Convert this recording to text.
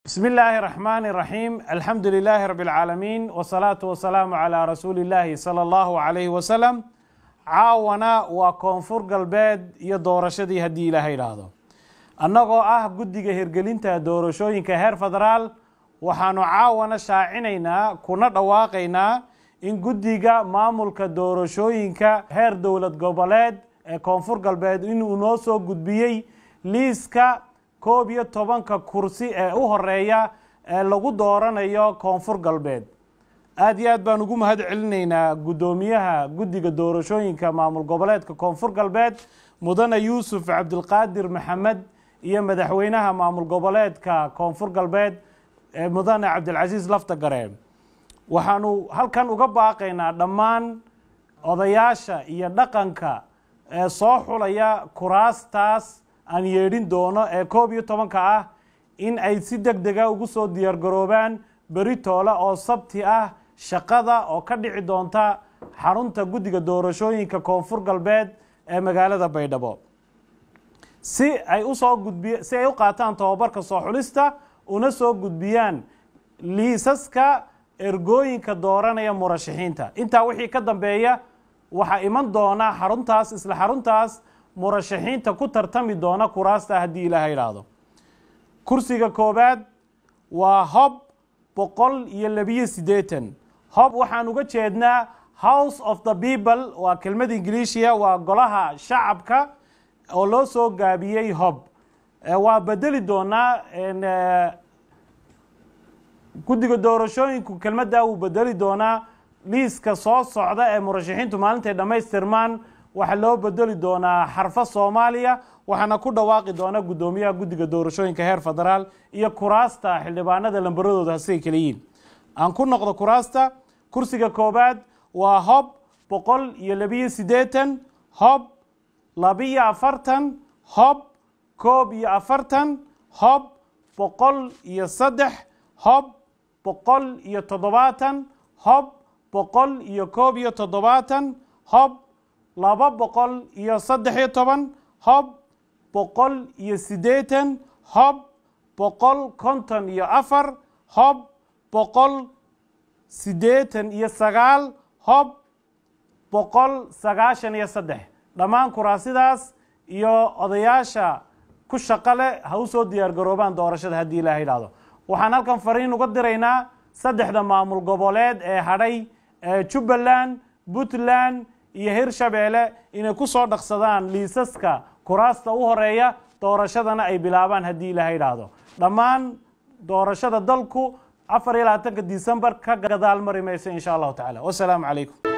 بسم الله الرحمن الرحيم الحمد لله رب العالمين والصلاة والسلام على رسول الله صلى الله عليه وسلم caawana waa koonfur galbeed iyo doorashadii haddii ilaaha idhaahdo annagoo ah guddiga hirgelinta doorashooyinka heer federaal waxaanu caawana shaacinaynaa kuna dhawaaqaynaa in guddiga maamulka doorashooyinka heer dowlad goboleed ee koonfur galbeed inuu noo soo gudbiyey liiska koob iyo tobanka kursi ee u horeeya ee lagu dooranayo koonfur galbeed aada iyo aad baan ugu mahad celinaynaa guddoomiyaha guddiga doorashooyinka maamul goboleedka koonfur galbeed mudane yuusuf cabdilqaadir maxamed iyo madaxweynaha maamul goboleedka koonfur galbeed ee mudane cabdilcasiis laftagareen waxaanu halkan uga baaqaynaa dhammaan odayaasha iyo dhaqanka ee soo xulaya kuraastaas aan yeedhin doono ee koob iyo tobanka ah in ay si deg dega ugu soo diyaargaroobaan beri toole oo sabti ah shaqada oo ka dhici doonta xarunta guddiga doorashooyinka koonfur galbeed ee magaalada baydhabo si ay usoo gudbiy si ay u qaataan tobabarka soo xulista una soo gudbiyaan liisaska ergooyinka dooranaya murashaxiinta intaa wixii ka dambeeya waxaa iman doona xaruntaas isla xaruntaas murashaxiinta ku tartami doona kuraasta haddii ilaaha idhaahdo kursiga koobaad waa hob boqol iyo labiyo siddeetan hob waxaan uga jeednaa house of the people waa kelmad ingiliishiya waa golaha shacabka oo loo soo gaabiyey hob waa bedeli doonaa guddiga doorashooyinku kelmaddaa wuu bedeli doonaa liiska soo socda ee murashaxiintu maalintay dhammaystirmaan waxaa loo bedeli doonaa xarfo soomaaliya waxaana ku dhawaaqi doona guddoomiyaha guddiga doorashooyinka heer federaal iyo kuraasta xildhibaanada lambaradooda hasiay kala yihiin aan ku noqdo kuraasta kursiga koobaad waa hob boqol iyo labiyo siddeetan hob labiyo afartan hob koob iyo afartan hob boqol iyo saddex hob boqol iyo toddobaatan hob boqol iyo koob iyo toddobaatan hob laba boqol iyo saddex iyo toban hob boqol iyo siddeetan hob boqol konton iyo afar hob boqol siddeetan iyo sagaal hob boqol sagaashan iyo saddex dhammaan kuraasidaas iyo odayaasha ku shaqo leh ha u soo diyaar garoobaan doorashada haddii ilaah idhaahdo waxaan halkan fariin uga diraynaa saddexda maamul goboleed ee hadhay ee jubbaland puntland iyo hirshabeelle inay ku soo dhaqsadaan liisaska kuraasta u horeeya doorashadana ay bilaabaan haddii ilaah idhaahdo dhammaan doorashada dalku afar iyo labaatanka disembar ka gadaal mari mayso insha allahu tacala wasalaamu calaykum